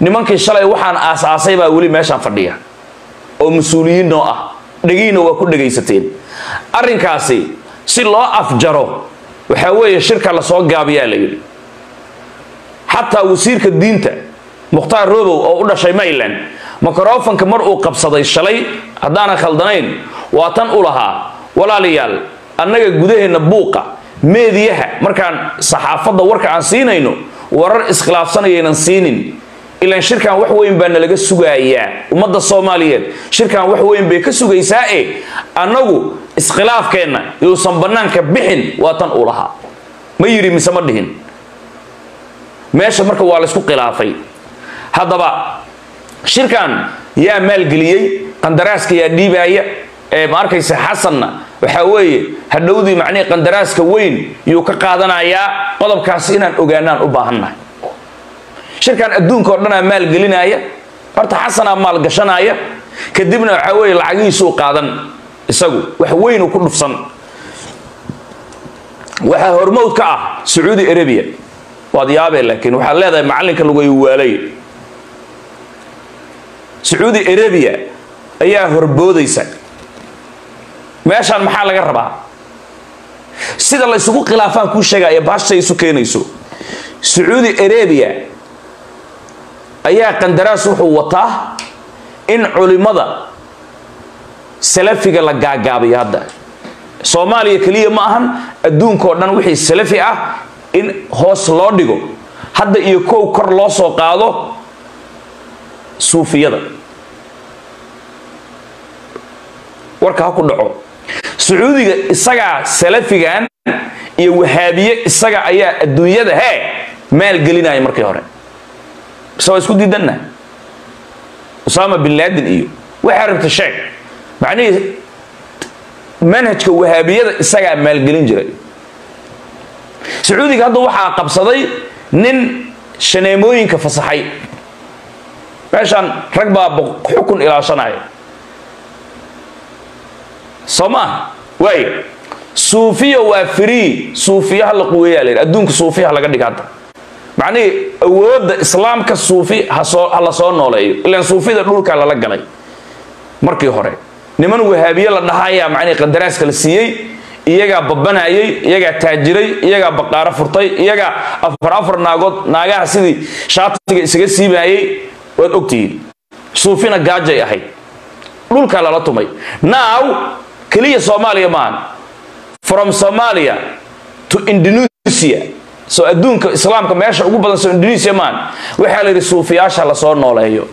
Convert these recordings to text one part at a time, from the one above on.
nimankii shalay waxaan aas-aasay baa weli meeshaan fadhiya oo mas-uuliyiin noo ah dhegiina waa ku dhegaysateen arrinkaasi si loo afjaro waxaa weeye shirka lasoo gaabiyaa la yidhi xataa wasiirka diinta mukhtaar robow oo u dhashay mayland mikrofonka mar uu qabsaday shalay haddaanan khaldanayn waa tan u lahaa walaalayaal annaga gudaheenna buuqa meediyaha markaan saxaafadda warka aan siinayno warar iskhilaafsanayaynan siinin ilaan shirkan wax weyn baa nalaga sugayaa ummadda soomaaliyeed shirkan wax weyn bay ka sugaysaa e annagu iskhilaafkeenna yuusan bannaanka bixin waa tan uu lahaa ma yidhi mise ma dhihin meesha marka waa laysku khilaafay haddaba shirkan yaa maalgeliyey qandaraaska yaa dhiibaaya ee ma arkaysa xasanna waxaa weeye hadhowdii macnihii qandaraaska weyn yuu ka qaadanayaa qodobkaas inaan ogaanaan u baahannahay shirkan adduunka o dhanaa maalgelinaya horta xasanaa maalgashanaya kadibna waxaa weeye lacagihiisuu qaadan isagu wax weynuu ku dhufsan waxaa hormowd ka ah sacuudi arabia waad yaabee laakiin waxaad leedahay macallinka lagu waalay sacuudi arabia ayaa horboodaysa meeshaan maxaa laga rabaa sida la ysugu khilaafaan kuu sheegaya baashtay isu keenayso sacuudi arabia ayaa qandaraas wuxuu wataa in culimada salafiga la gaagaabiyo hadda soomaaliya keliya ma ahan adduunkao dhan wixii salafi ah in hoos loo dhigo hadda iyo kow kor loo soo qaado suufiyada warka ha ku dhaco sacuudiga isagaa salafigan iyo wahaabiye isaga ayaa adduunyada hee maalgelinaya markii hore mise waa isku diidanna usaama bin laadin iyo waxaa rabta sheeg macnihii manhajka wahaabiyada isagaa maalgelin jiray sacuudiga hadda waxaa qabsaday nin shaneemooyinka fasaxay meeshaan rag baa xukun ilaashanaya soo maa waay suufiya waa free suufiyaha la quweeyaa layidhi adduunka suufiyaha laga dhiga hadda macnihii awoodda islaamka suufi hasoo ha la soo nooleeyo ilaan suufida dhulka lala galay markii hore niman wahaabiye la dhahayaa macnihii qadaraaska la siiyey iyagaa babanayay iyagaa taajiray iyagaa baqaaro furtay iyagaa afar afar naagood naagaha sidii shaatiga isaga siibayay waad ogtihiin suufina gaajay ahayd dhulkaa lala tumay now keliya soomaaliya maahan from somalia to indonesia soo adduunka islaamka meesha ugu badan soo indonesia maahan waxaa la yidhi suufiyaasha la soo nooleeyo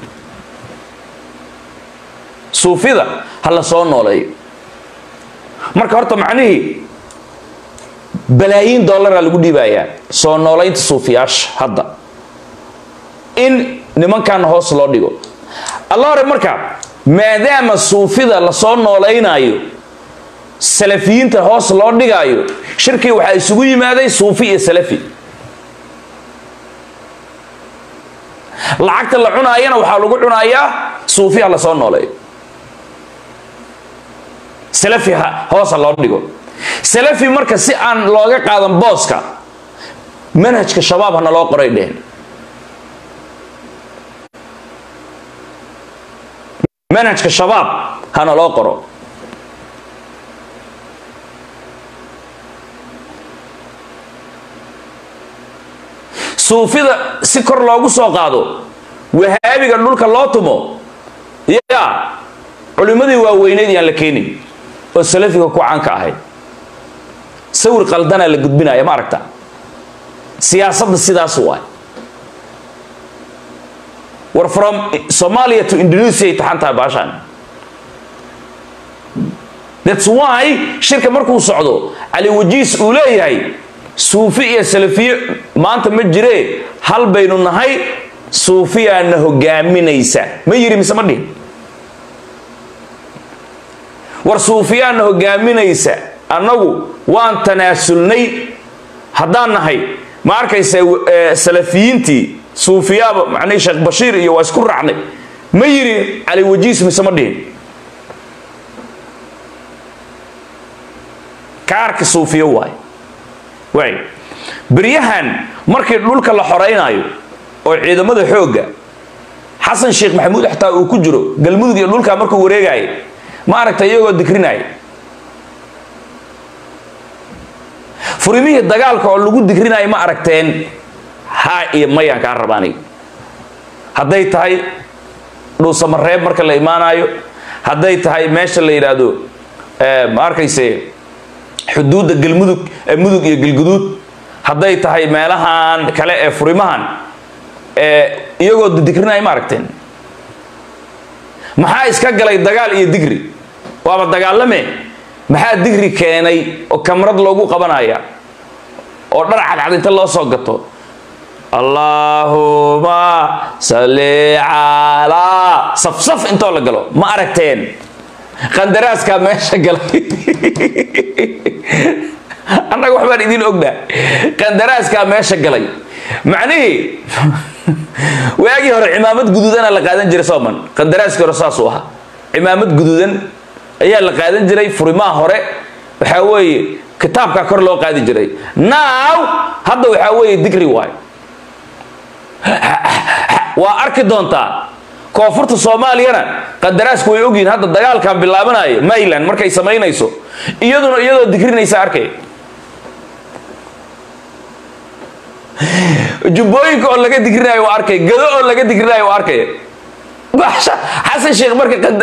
suufida ha la soo nooleeyo marka horta macnihii balaayiin dollaraa lagu dhiibayaa soo noolaynta suufiyaasha hadda in nimankan hoos loo dhigo alla hore marka maadaama suufida lasoo noolaynayo salafiyiinta hoos loo dhigaayo shirkii waxaa isugu yimaaday suufi iyo salafi lacagta la cunaayana waxaa lagu cunayaa suufiha lasoo nooleeyo salafi hoosa loo dhigo salafi marka si aan looga qaadan booska manhajka shabaab hana loo qoray dhehen manhajka shabaab hana loo qoro suufida si kor loogu soo qaado wahaabiga dhulka loo tumo ya culimmadii waaweyneyd yaan la keenin oo salafiga ku caanka ahayd sawir qaldanaa la gudbinaya ma aragta siyaasadda sidaas waay war from somalia to indonesia ay taxan tahay baashaan thats why shirka markuu socdo cali wajiis uu leeyahay suufi iyo salafiye maanta ma jiree hal baynu nahay suufiyaana hogaaminaysa ma yiri mise ma dhihin war suufiyaana hogaaminaysa annagu waan tanaasulnay haddaan nahay ma arkaysa salafiyiintii suufiyaaba macnihii sheekh bashiir iyo waa isku raacnay ma yiri cali wajiis mise ma dhihin kaarka suufiyo waay waay beryahan markii dhulka la xoreynaayo oo ciidamada xoogga xasan sheekh maxamuud xataa uu ku jiro galmudug iyo dhulkaa markuu wareegaayo ma aragta iyagoo digrinaya furimihii dagaalka oo lagu digrinayo ma aragteen haa iyo mayaan kaa rabaanay hadday tahay dhuusamareeb marka la imaanayo hadday tahay meesha la yidhaahdo ma arkayse xuduudda galmudug mudug iyo galguduud hadday tahay meelahan kale ee furimahan iyagoo digrinaya ma aragteen maxaa iska galay dagaal iyo digri waaba dagaalame maxaa digri keenay oo kamrad loogu qabanaya oo dhar cadcad inta loo soo gato allaahuma salli calaa safsaf intoo la galo ma aragteen qandaraaskaa meesha galay annaga waxbaan idiin ognaa qandaraaskaa meesha galay macnihii waagii hore cimaamad guduudana la qaadan jiray sooman qandaraaskii hore saasuu ahaa cimaamad guduudan ayaa la qaadan jiray furimaha hore waxaa weeye kitaabkaa kor loo qaadi jiray now hadda waxaa weeye digri waayo waa arki doontaa koonfurta soomaaliyana qandaraasku way ogyihiin hadda dagaalkan bilaabanayo mayland markay samaynayso iyaduna iyadoo digrinaysa arkay jubbooyinka oo laga digrinayo waa arkay gado oo laga digrinayo waa arkay xasan sheekh marka qanda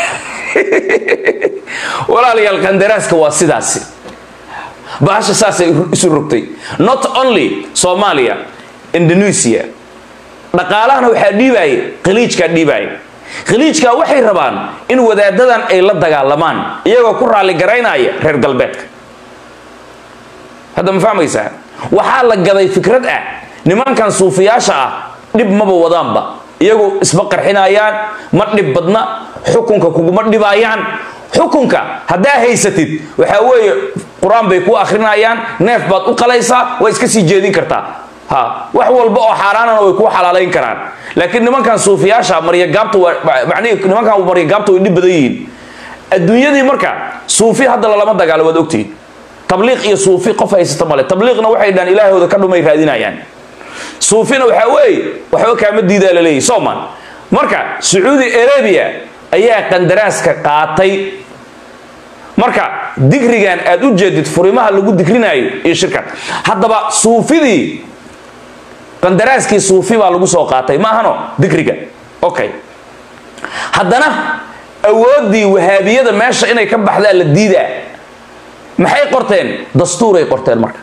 walaalayaal qandaraaska waa sidaasi bahasha saasay isu rogtay not only soomaaliya indonesia dhaqaalahana waxaa dhiibaaya khaliijkaa dhiibaaya khaliijkaa waxay rabaan in wadaadadan ay la dagaalamaan iyagoo ku raalli garaynaya reer galbeedka hadda ma fahmaysaa waxaa la gaday fikrad ah nimankan suufiyaasha ah dhib maba wadaanba iyagoo isma qarxinayaan ma dhib badna xukunka kuguma dhibaayaan xukunka haddaa haysatid waxaa weeye qur-aan bay ku akrinayaan neef baad u qalaysaa way iska sii jeedin kartaa ha wax walba oo xaaraanana way kuu xalaalayn karaan laakiin nimankan suufiyaasha maryagaabta macnihi nimankan maryagaabta way dhib badan yihiin adduunyadii marka suufi hadda lalama dagaalo waad ogtihiin tabliiq iyo suufi qof haysata male tabliiqna waxay dhahan ilaahooda ka dhumay raadinayaan suufina waxaa weeye waxba kaama diidaa la leeyahy soman marka sacuudi arabia ayaa qandaraaska qaatay marka digrigan aad u jeedid furimaha lagu digrinayo iyo shirkan haddaba suufidii qandaraaskii suufi baa lagu soo qaatay maahano digriga okay haddana awooddii wahaabiyada meesha inay ka baxdaa la diidaa maxay qorteen dastuuray qorteen marka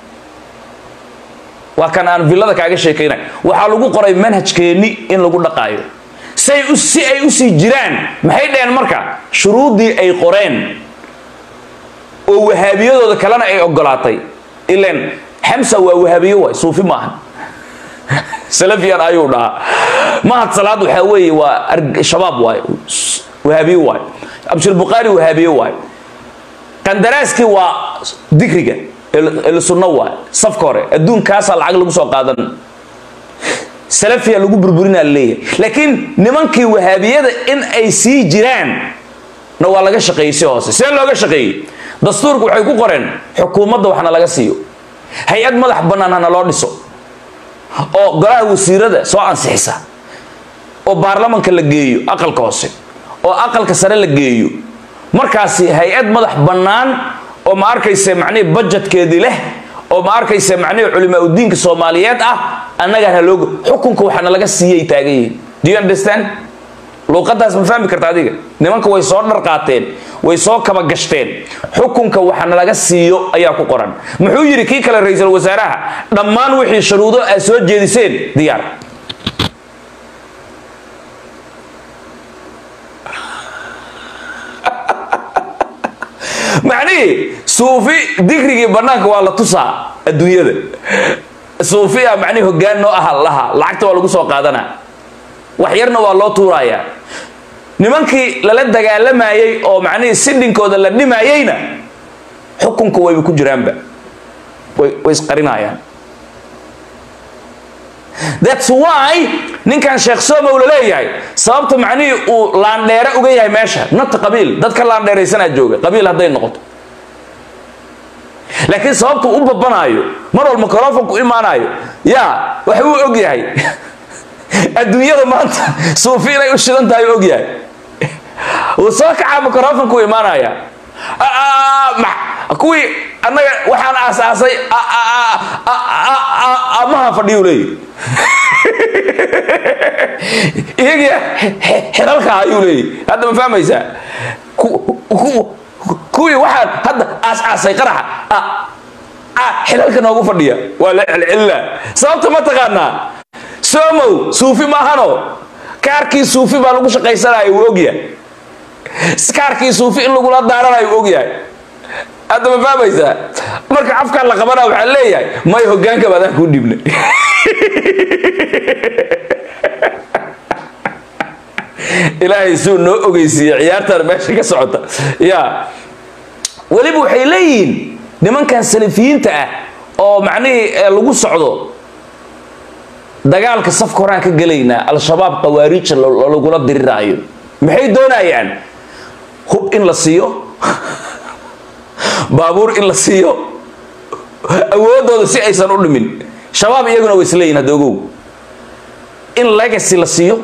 waa kan aan villada kaaga sheekaynay waxaa lagu qoray manhajkeenni in lagu dhaqaayo say si ay usii jiraan maxay dhaheen marka shuruuddii ay qoreen oo wahaabiyadooda kalena ay ogolaatay ilan xamsa waa wahaabiyo waay suufi maahan salafiyan ayuu dhahaa mahad salaad waxaa weeye waa shabaab waay wahaabiyo waay abshirbuqaari wahaabiyo waay qandaraaskii waa digriga sunno waay safka hore adduunkaasaa lacag lagu soo qaadan salafiya lagu burburinaa laleeyahay laakiin nimankii wahaabiyada in ay sii jiraan na waa laga shaqeeyey si hoose see looga shaqeeyey dastuurka waxay ku qoreen xukuumadda waxna laga siiyo hay-ad madax bannaan hana loo dhiso oo golaha wasiirada soo ansixisa oo baarlamanka la geeyo aqalka hoose oo aqalka sare la geeyo markaasi hay-ad madax bannaan oo ma arkayse macnihii budgetkeedii leh oo ma arkayse macnihii culimaa udiinka soomaaliyeed ah annagaan haloogo xukunka waxaana laga siiyay taagan yihiin do you understand luuqadaas ma fahmi karta adiga nimanka way soo dhar qaateen way soo kaba gashteen xukunka waxaana laga siiyo ayaa ku qoran muxuu yidhi kii kale ra-iisul wasaaraha dhammaan wixii shuruudo aad soo jeediseen diyaar macnihii suufi digrigii banaanka waa la tusaa adduunyada suufiya macnihi hogaan noo aha laha lacagta waa lagu soo qaadanaa wax yarna waa loo tuurayaa nimankii lala dagaalamayey oo macnihii sidhinkooda la dhimayeyna xukunka wayba ku jiraanba way way isqarinayaan that's why ninkan sheekh somow la leeyahay sababta macnihii uu laandheere uga yahay meesha nata qabiil dadka laandheeraysanaa jooga qabiil hadday noqoto laakiin sababta u babanaayo mar walba microfonku imaanayo yaa wax uu og yahay adduunyada maanta suufi inay u shidan tahay ogyahay wuu soo kacaa microfonku imaanaya kuwii annaga waxaan aasaasay amaha fadhiyu leeyahy iyagii xilalka ayuu leeyahy hadda ma fahmaysaa kuwii waxaan hadda aas-aasay qaraxa xilalka noogu fadhiya waa la celcelina sababta ma taqaanaa somow suufi maahano kaarkii suufi baa lagu shaqaysanaya wuu ogyahay kaarkii suufi in lagula daaranayo wuu ogyahay hadda ma fahmaysaa marka afkaan la qabana waxaa leeyahay may hogaanka baadaan kuu dhibnay ilaahay suu noo ogeysiiye ciyaartan meesha ka socota ya weliba waxay leeyihiin nimankan salafiyiinta ah oo macnihii lagu socdo dagaalka safka horaan ka gelaynaa al-shabaab qawaariija lagula diriraayo maxay doonayaan hub in la siiyo baabuur in la siiyo awoodooda si aysan u dhimin shabaab iyaguna way isleeyihin hadda ogow in legacy la siiyo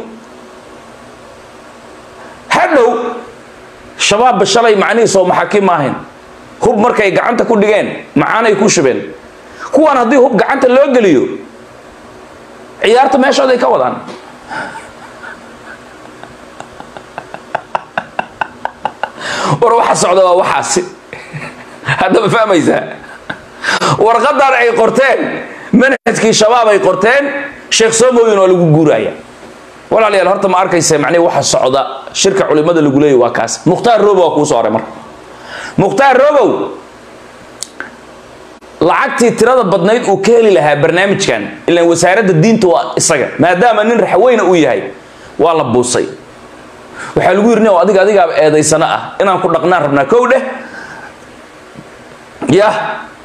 hadhow shabaabba shalay macnihiisoo maxaakiim maahayn hub markay gacanta ku dhigeen macaanay ku shubeen kuwan haddii hub gacanta loo geliyo ciyaarta meeshooday ka wadaan war waxa socda waa waxaasi hadda ma fahmaysaa warqadan ay qorteen manhajkii shabaab ay qorteen sheekh somoyin waa lagu guuraya walaalayaal horta ma arkaysa macnihi waxa socda shirka culimada lagu leeyahy waa kaas mukhtaar robow waa kuu soo horay marka mukhtaar robow lacagtii tirada badnayd uu ka heli lahaa barnaamijkan ilaan wasaaradda diinta waa isaga maadaama nin raxweyna uu yahay waa la buusay waxaa lagu yiri adiga adigaaba eedaysano ah inaan ku dhaqnaan rabnaa kow dheh yah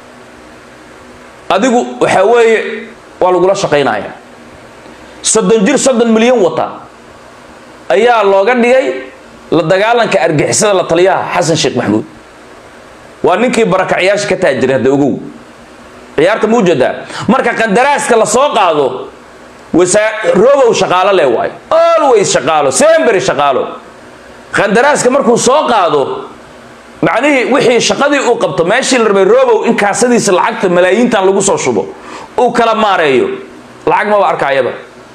adigu waxaa weeye waa lagula shaqaynaya soddon jir soddon milyan wata ayaa looga dhigay la dagaalanka argixisada la taliyaha xasan sheekh maxamuud waa ninkii barakacyaasha ka taajiray hadda ogow ciyaarta muu jeedaa marka qandaraaska la soo qaado robow shaqaalo le waayo always shaqaalo sembery shaqaalo qandaraaska markuu soo qaado macnihii wixii shaqadii uu qabto meeshii la rabay robow in kaasadiisa lacagta malaayiintan lagu soo shubo uu kala maareeyo lacag maba arkaayaba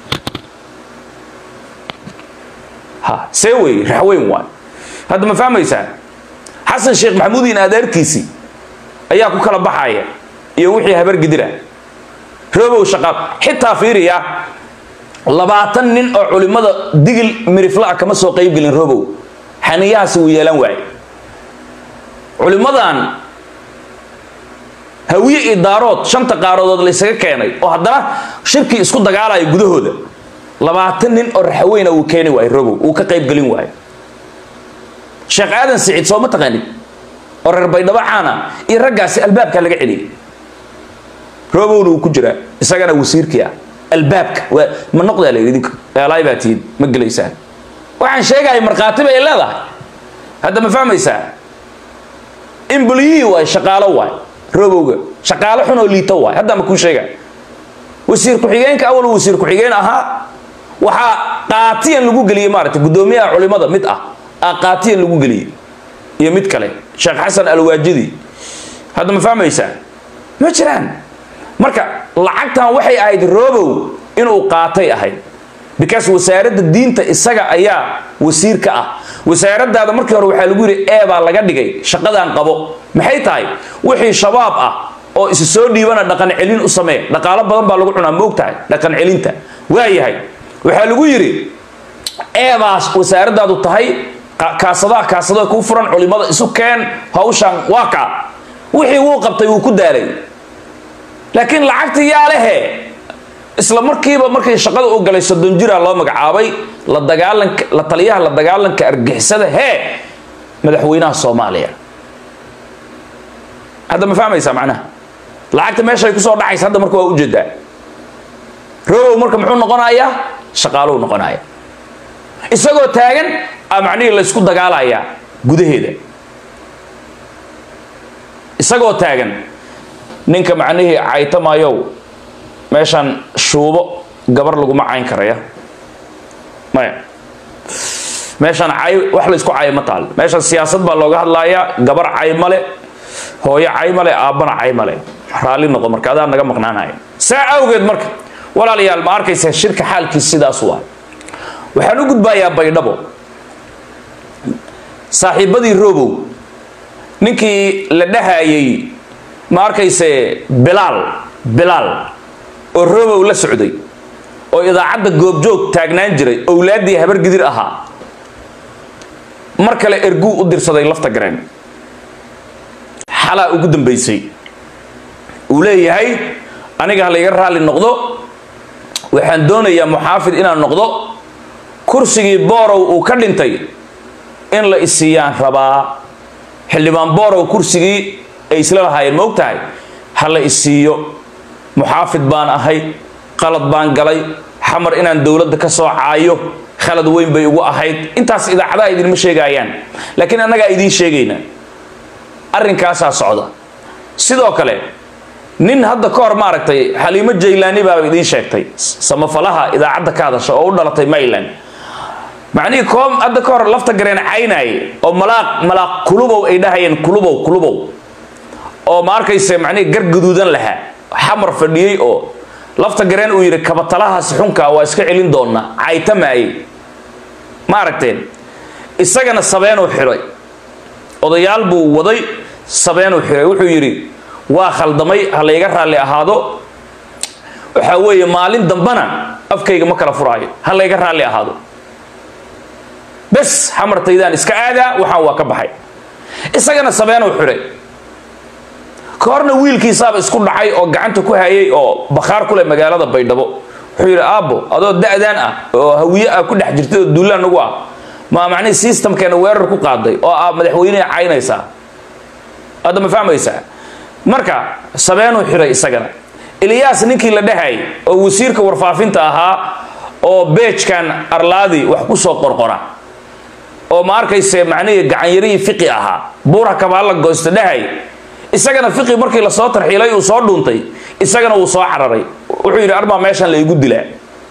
ha see wey raxweyn waay hadda ma fahmaysaa xasan sheekh maxamuud in adeerkiisii ayaa ku kala baxaya iyo wixii habar gidira robow shaqaal xitaa fiiriya labaatan nin oo culimmada digil mirifla-a kama soo qaybgelin robow xaniyahaasi wuu yeelan waaye culimmadan hawiye iyo daarood shanta qaaradood laysaga keenay oo haddana shirkii isku dagaalaya gudahooda labaatan nin oo raxaweyna wuu keeni waayo robow wuu ka qaybgelin waayo sheekh aadan siciid soo ma taqaanid oo reer baydhabo caana iyo raggaasi albaabkaa laga celiyay robowna wuu ku jiraa isagana wasiirkii ah albaabka waa ma noqdaa layidhi idinka eelaay baa tihiin ma gelaysaan waxaan sheegaya markhaati bay leedahay hadda ma fahmaysaa imbulyihii waay shaqaalo waay robowga shaqaalo xun oo liito waay hadda ma kuu sheega wasiir ku-xigeenka awal wasiir ku-xigeen ahaa waxaa qaatiyan lagu geliyey maaragtay guddoomiyaha culimada mid ah aa qaatiyan lagu geliyey iyo mid kale sheekh xasan alwaajidi hadda ma fahmaysaa ma jiraan marka lacagtan waxay ahayd robow inuu qaatay ahayd because wasaaradda diinta isaga ayaa wasiir ka ah wasaaradaada markii hore waxaa lagu yidhi ee baa laga dhigay shaqadan qabo maxay tahay wixii shabaab ah oo isi soo dhiibana dhaqan celin u samee dhaqaalo badan baa lagu cunaa moog tahay dhaqan celinta waayahay waxaa lagu yidhi eebaas wasaaradaadu tahay kaasadaha kaasada kuu furan culimada isu keen hawshaan waa kaa wixii wuu qabtay wuu ku daalay laakiin lacagta yaa lehe isla markiiba markii shaqada uu galay soddon jira loo magacaabay la dagaalanka la taliyaha la dagaalanka argixisada hee madaxweynaha soomaaliya hadda ma fahmaysaa macnaha lacagta meeshay kusoo dhacaysa hadda marka waa ujeedaa robow marka muxuu noqonayaa shaqaaluu noqonaya isagoo taagan a macnihii laysku dagaalayaa gudaheeda isagoo taagan ninka macnihii caytamayow meeshaan shuubo gabar laguma cayn karaya maya meeshaan cay wax la isku cayo ma taal meeshaan siyaasad baa looga hadlayaa gabar cay male hooyo cay male aabbana cay male raalli noqo marka adaa naga maqnaanaya saa awgeed marka walaalayaal ma arkaysa shirka xaalkiis sidaas waa waxaan u gudbayaa baydhabo saaxiibadii robow ninkii la dhahayay ma arkayse bilaal bilaal oo robow la socday oo idaacadda goobjoog taagnaan jiray owlaaddii habar gidir ahaa mar kale erguu u dirsaday lafta gareen xalaa ugu dambaysay uu leeyahay aniga ha layga raalli noqdo waxaan doonayaa muxaafid inaan noqdo kursigii boorow uu ka dhintay in la isiiyaan rabaa xildhibaan boorow kursigii ay isla lahaayeen ma og tahay ha la isiiyo muxaafid baan ahay qalad baan galay xamar inaan dowladda ka soo caayo khalad weyn bay ugu ahayd intaas idaacadaha idinma sheegaayaan laakiin annagaa idiin sheegayna arrinkaasaa socda sidoo kale nin hadda ka hor maaragtay xaliimo jaylaani baaba idiin sheegtay samafalaha idaacadda ka hadasha oo u dhalatay mayland macnihii koom hadda ka hor lafta gareen caynaye oo malaaq malaaq kulubow ay dhahayeen kulubow kulubow oo ma arkayse macnihii gar gaduudan lahaa xamar fadhiyey oo lafta gareen uu yidhi kabatalahaasi xunkaa waa iska celin doonaa caytamaaye ma aragteen isagana sabeenuu xiray odayaal buu waday sabeenuu xiray wuxuu yidhi waa khaldamay ha layga raalli ahaado waxaa weeye maalin dambana afkayga ma kala furaayo ha layga raalli ahaado bes xamartaydaan iska aadaa waxaan waa ka baxay isagana sabeenuu xiray ka horna wiilkiisaaba isku dhacay oo gacanta ku hayay oo bakhaar ku leh magaalada baydhabo wuxuu yidhi aabbo adoo da-daan ah oo hawiye ah ku dhex jirtay oo duulaan nagu ah maa macnihi systemkeena weerar ku qaaday oo aa madaxweyneha caynaysaa hadda ma fahmaysaa marka sabeenuu xiray isagana ilyaas ninkii la dhahay oo wasiirka warfaafinta ahaa oo beejkan arlaadi wax ku soo qorqora oo ma arkayse macnihii gacanyarihii fiqi ahaa buura kabaalla goosta dhahay isagana fiqi markii lasoo tarxiilay uu soo dhuuntay isagana wuu soo cararay wuxuu yidhi arbaa meeshan la igu dilaa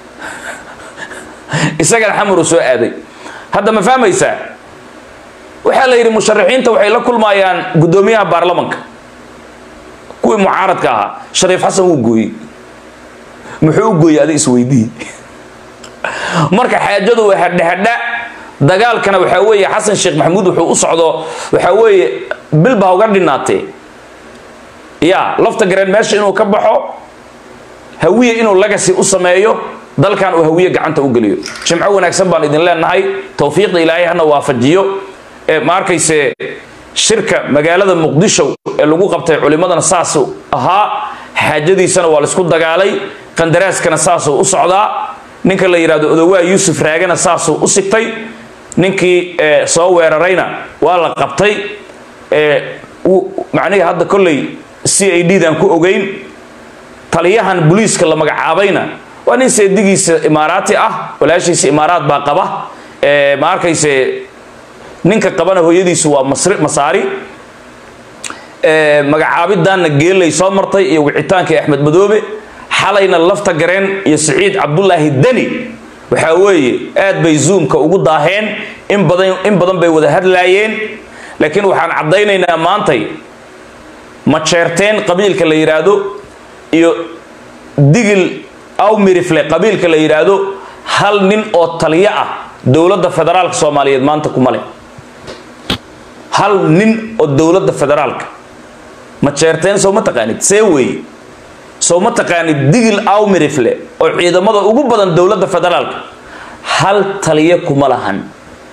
isagana xamaruu soo aaday hadda ma fahmaysaa waxaa la yidhi musharaxiinta waxay la kulmayaan guddoomiyaha baarlamanka kuwii mucaaradka ahaa shariif xasan wuu gooyey muxuu u gooyey adig isweydii marka xaajadu waa hadhahadha dagaalkana waxaa weeye xasan sheekh maxamuud wuxuu u socdo waxaa weeye bilba uga dhinaatee ya lafta gareen meesha inuu ka baxo hawiye inuu lagasi u sameeyo dalkan uu hawiye gacanta u geliyo jimco wanaagsan baan idin leenahay towfiiqda ilaahay hana waafajiyo ee ma arkayse shirka magaalada muqdisho ee lagu qabtay culimadana saasuu ahaa xaajadiisana waa laisku dagaalay qandaraaskana saasuu u socdaa ninka la yidhahdo odowaa yuusuf raagana saasuu u sigtay ninkii soo weerarayna waa la qabtay macnihii hadda kolley c a d dan ku ogeyn taliyahan booliiska la magacaabayna waa nin seedigiisa imaaraati ah walaashiisa imaaraat baa qaba ma arkayse ninka qabana hooyadiisu waa masaari magacaabidaanna geelay soo martay iyo wicitaankii axmed madoobe xalayna lafta gareen iyo siciid cabdulaahi deni waxaa weeye aad bay zoomka ugu daaheen in badan in badan bay wada hadlaayeen laakiin waxaan caddaynaynaa maantay majeerteen qabiilka la yidhaahdo iyo digil awmirifle qabiilka la yidhaahdo hal nin oo taliyo ah dowladda federaalka soomaaliyeed maanta kuma leh hal nin oo dowladda federaalka majeerteen soo ma taqaanid see weeye soo ma taqaanid digil awmirifle oo ciidamada ugu badan dowladda federaalka hal taliyo kuma lahan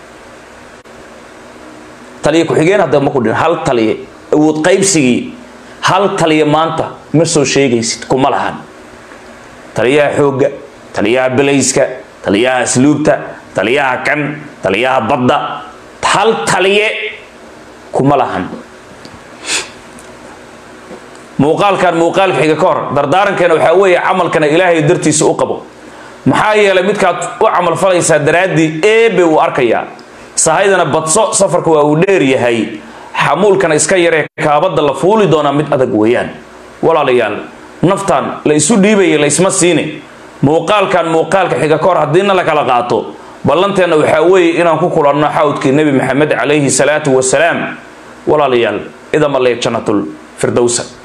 taliyo ku-xigeen hadda ma ku dhin hal taliye awood qaybsigii hal taliya maanta ma soo sheegaysid kuma lahan taliyaha xoogga taliyaha belayska taliyaha asluubta taliyaha kan taliyaha badda hal taliye kuma lahan muuqaalkan muuqaalka xiga ka hor dardaarankeena waxaa weeye camalkana ilaahay dartiisa u qabo maxaa yeelay midkaad u camal falaysaa daraaddii eebe uu arkayaa sahaydana badso safarka waa uu dheer yahay xamuulkana iska yaree kaabadda la fuuli doonaa mid adag weeyaan walaalayaal naftan la isu dhiibaya laysma siine muuqaalkan muuqaalka xiga ka hor haddiina la kala qaato ballanteenna waxaa weeye inaan ku kulanno xawdkii nebi maxamed calayhi salaatu wasalaam walaalayaal idama lee jannatul firdowsa